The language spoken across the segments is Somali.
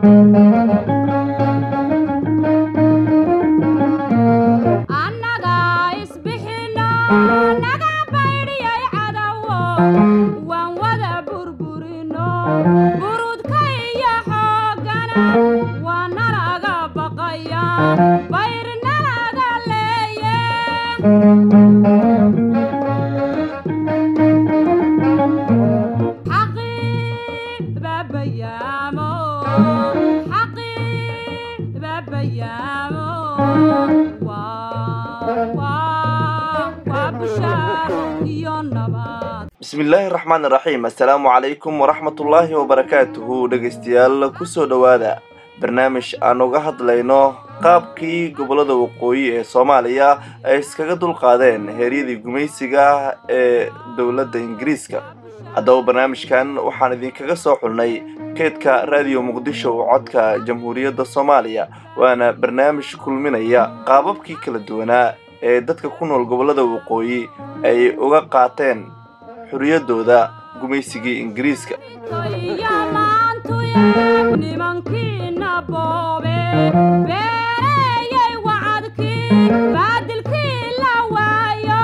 annaga isbixino naga baydhiyay cadawo waan wada burburino burudka iyo xooggana waa nalaga baqaya bayr nalaga leeye xaqii baabayaamo xaqii baabayaamo waa waa waa bushaaro iyo nabad bismillaahi raxmaan raxiim assalaamu calaykum waraxmatullaahi wabarakaatuhu dhegaystayaal kusoo dhowaada barnaamij aan uga hadlayno qaabkii gobollada waqooyi ee soomaaliya ay iskaga dulqaadeen heeryadii gumaysiga ee dowladda ingiriiska haddaba barnaamijkan waxaan idinkaga soo xulnay keedka raadiyo muqdisho oo codka jamhuuriyadda soomaaliya waana barnaamij kulminaya qaababkii kala duwanaa ee dadka ku nool gobollada waqooyi ay uga qaateen xurriyaddooda gumaysigii ingiriiska iyo maantuye nimankiina boobe beereyey wacadkii baadilkii la waayo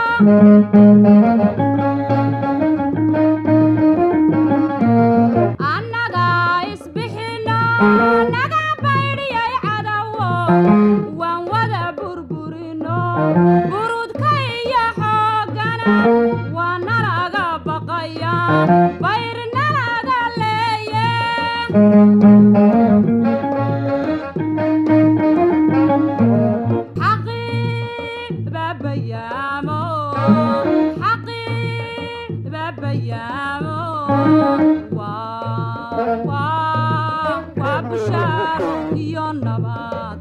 annaga isbixino naga baydhiyay cadawo waan wada burburino burudka iyo xooggana waa nalaga baqaya bayr nalaga leeye xaqii baabayaamo xaqii baabayaamo waa waa waa bushaaro iyo nabad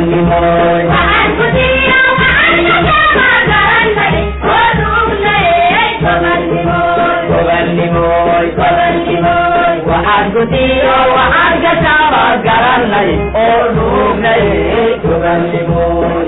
waxaan ku diiro waxaan ka taaba garanay oo nuugnay gobannimoy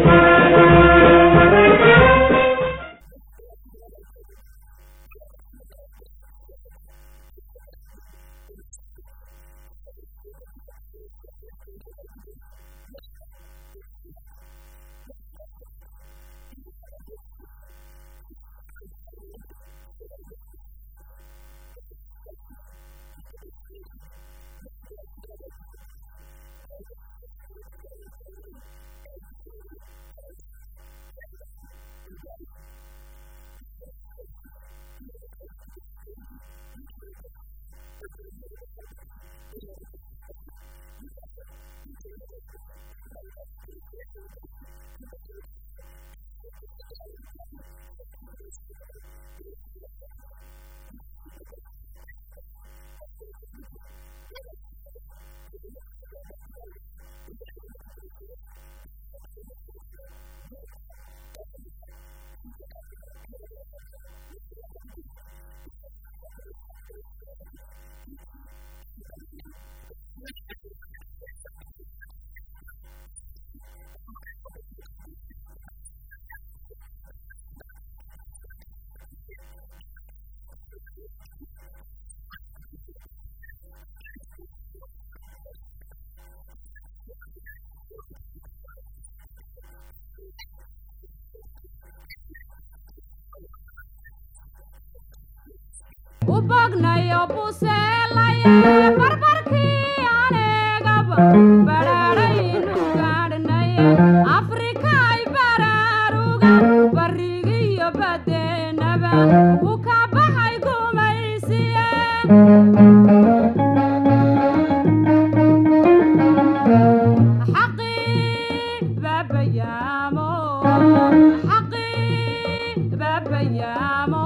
u bognayo buseelaya barbarkii anegaba badhaadhaynu gaadhnaya afrikay baraaruga barrigiyo baddeenaba u ka baxay gumaysiye xaqii baabayaamo xaqii baabayaamo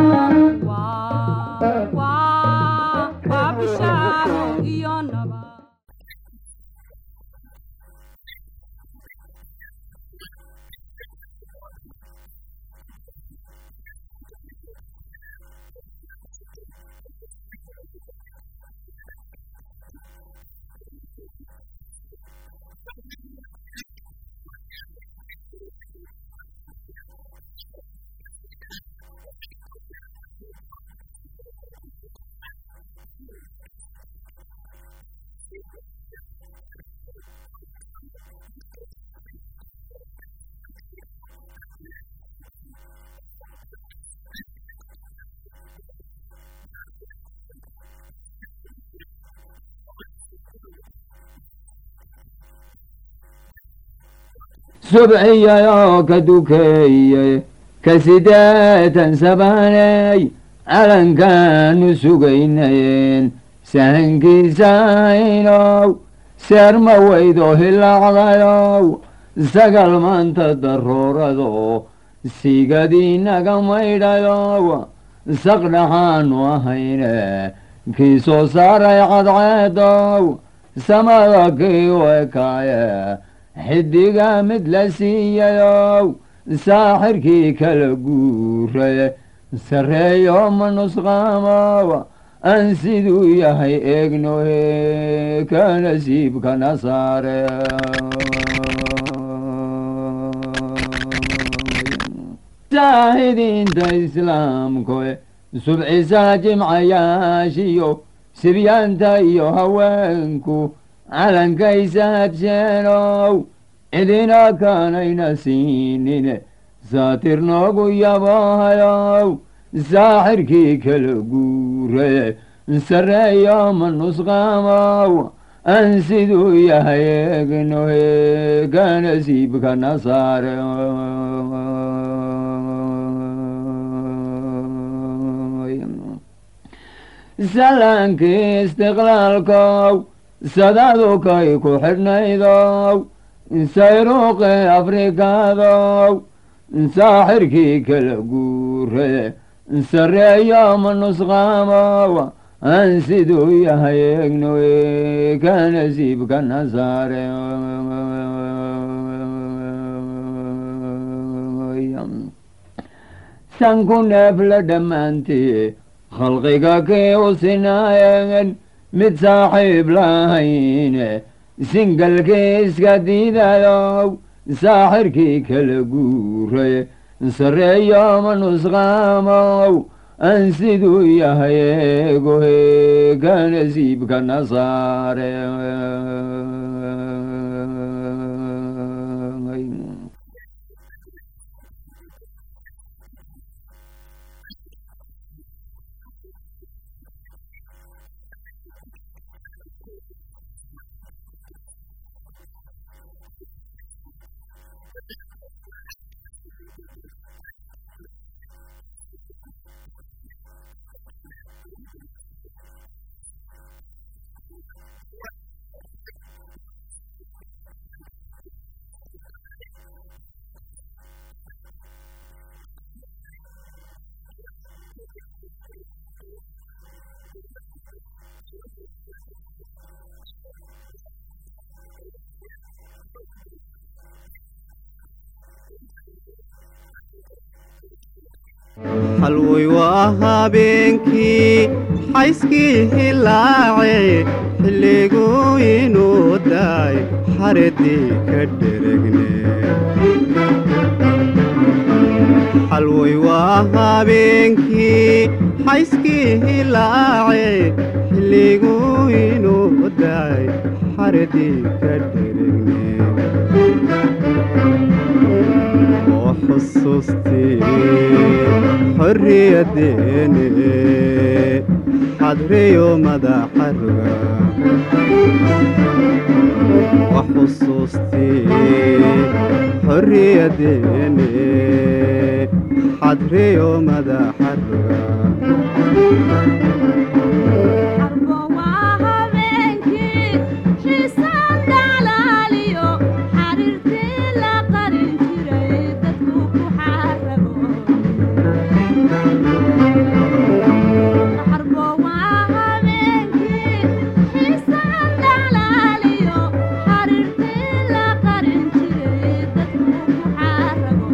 waa waa waa bishaaro iyo nabad subxiyayoo ka dukeeyey ka sideetan sabaney calankaanu sugaynayeen sahankiisaynow seerma weydo hilaacdayow sagal maanta daroorado sigadiinaga maydhayow saqdhaxaanu ahayne kii soo saaray cadceedow samada kii wekaaye xidiga mid la siiyayow saaxirkii kala guuraye sarreeyo ma nusqaamow aan siduu yahay eegnohe ka nasiibkana saare saahidiinta islaamkoe subcisaa jimcayaashiyo sibyaanta iyo haweenku calankaysa hadsheenow cidina kaanayna siinine saatir noogu yaboohayow saaxirkii kala guuraye sarreeyo ma nusqaamow aan siduu yahay eegnohe ka nasiibkana saare salaankii istiqlaalkow sadadu kay ku xidhnaydow sayruuqi afrikaadow saaxirkii kala guure sarreeyo ma nusqaamow aan siduu yahay eegnoe ka nasiibkana saare sanku neefla dhammaantii khalqiga kii u sinaayeen mid saaxiib lahayne singalkii iska diidayow saaxirkii kala guuray sarreeyo ma nusqaamow aan siduu yahay eegohe ka nasiibka nasaare halwoy waa habeenkii xayskii hilaace xilliguu inuu daay xaradii ka dheregne halwoy waa habeenkii xayskii hilaace xilliguu inuu daay xaradii ka dheregne oo xusuustii xorriyadeene xadriyo madaxaruga oo xusuustii xorriyadeene xadriyo madaxaruga Arbo waa habeenkii xiisaan dhalaaliyo xariirtii la qarin jiray dadku ku xarabo Arbo waa habeenkii xiisaan dhalaaliyo xariirtii la qarin jiray dadku ku xarabo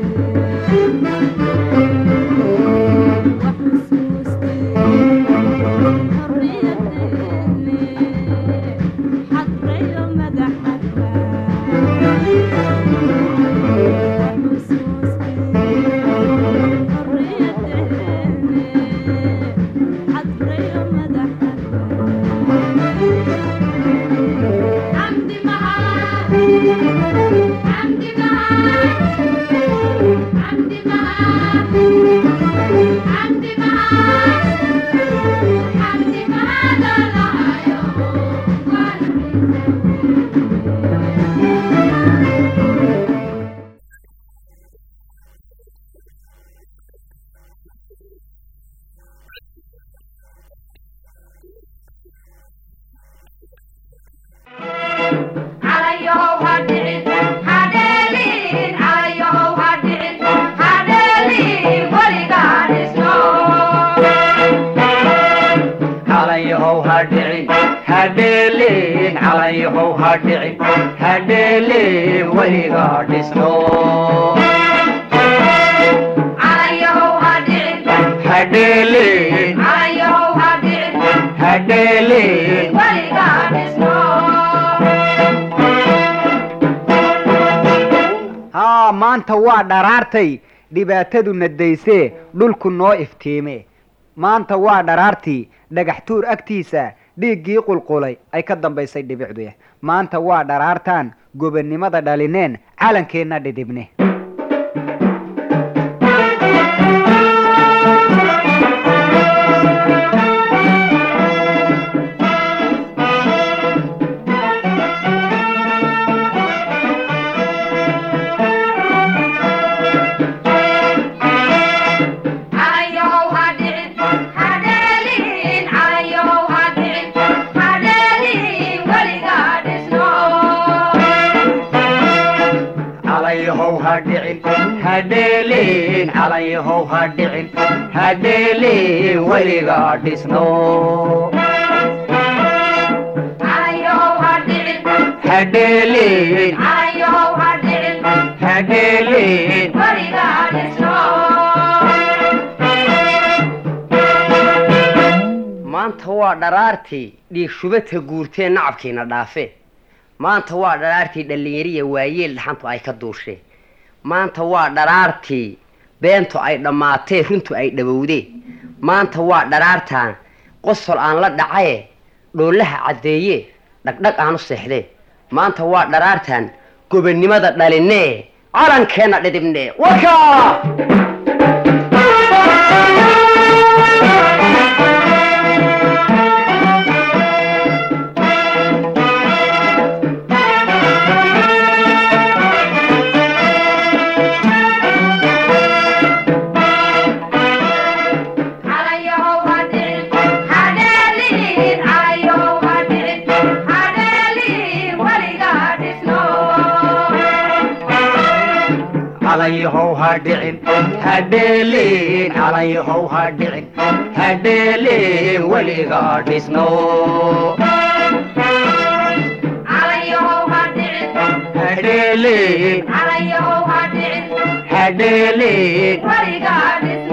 calayhow ha dhicin hadheelin calayhow ha dhicin hadheelin weliga dhisno hadheelin hadheelin haa maanta waa dharaartay dhibaatadu nadaysee dhulku noo iftiime maanta waa dharaartii dhagax tuur agtiisa dhiiggii qulqulay ay ka dambaysay dhibicdu maanta waa dharaartaan gobonnimada dhalineen calankeenna dhidhibne calayhow ha dhicin hadheelin calayhow ha dhicin hadheelin weliga dhisno hadheelin hadheelin Weligaa dhisno waa dharaartii dhiig shubadka guurtee nacabkiina dhaafe maanta waa dharaartii dhallinyariya waayeel dhaxantu ay ka duushee maanta waa dharaartii beentu ay dhammaatee runtu ay dhabowdee maanta waa dharaartaan qosol aan la dhacaye dhoolaha caddeeye dhagdhag aan u seexdee maanta waa dharaartaan gobonnimada dhalinee calankeenna dhidibnee warkaa calayahow ha dhicin ha dheelin calayahow ha dhicin ha dheelin weliga dhisno ha dheelin ha dheelin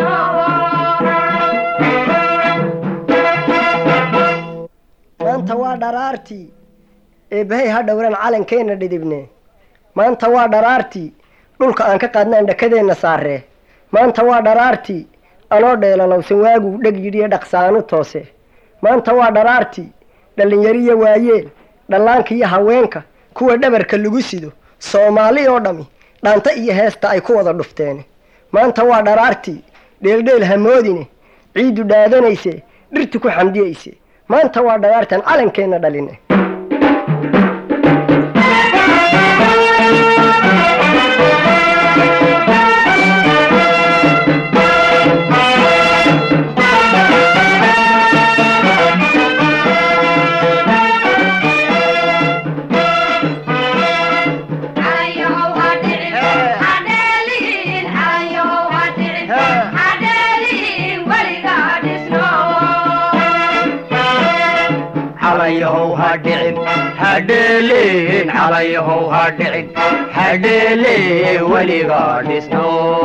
maanta waa dharaartii eebbahay ha dhowran calankeenna dhidibne maanta waa dharaartii dhulka aan ka qaadnaan dhakadeenna saaree maanta waa dharaartii anoo dheelalowsan waaguu dheg yidhiyo dhaqsaanu toose maanta waa dharaartii dhallinyariya waayeel dhallaanka iyo haweenka kuwa dhabarka lagu sido soomaali oo dhammi dhaanta iyo heesta ay ku wada dhufteen maanta waa dharaartii dheeldheel hamoodine ciiddu dhaadanayse dhirtu ku xamdiyayse maanta waa dharaartan calankeenna dhaline calayahow ha dhicin ha dheelin calayahow ha dhicin ha dheelin weliga dhisno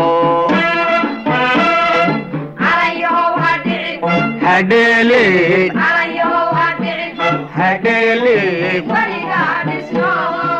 ha dheelin ha dheelin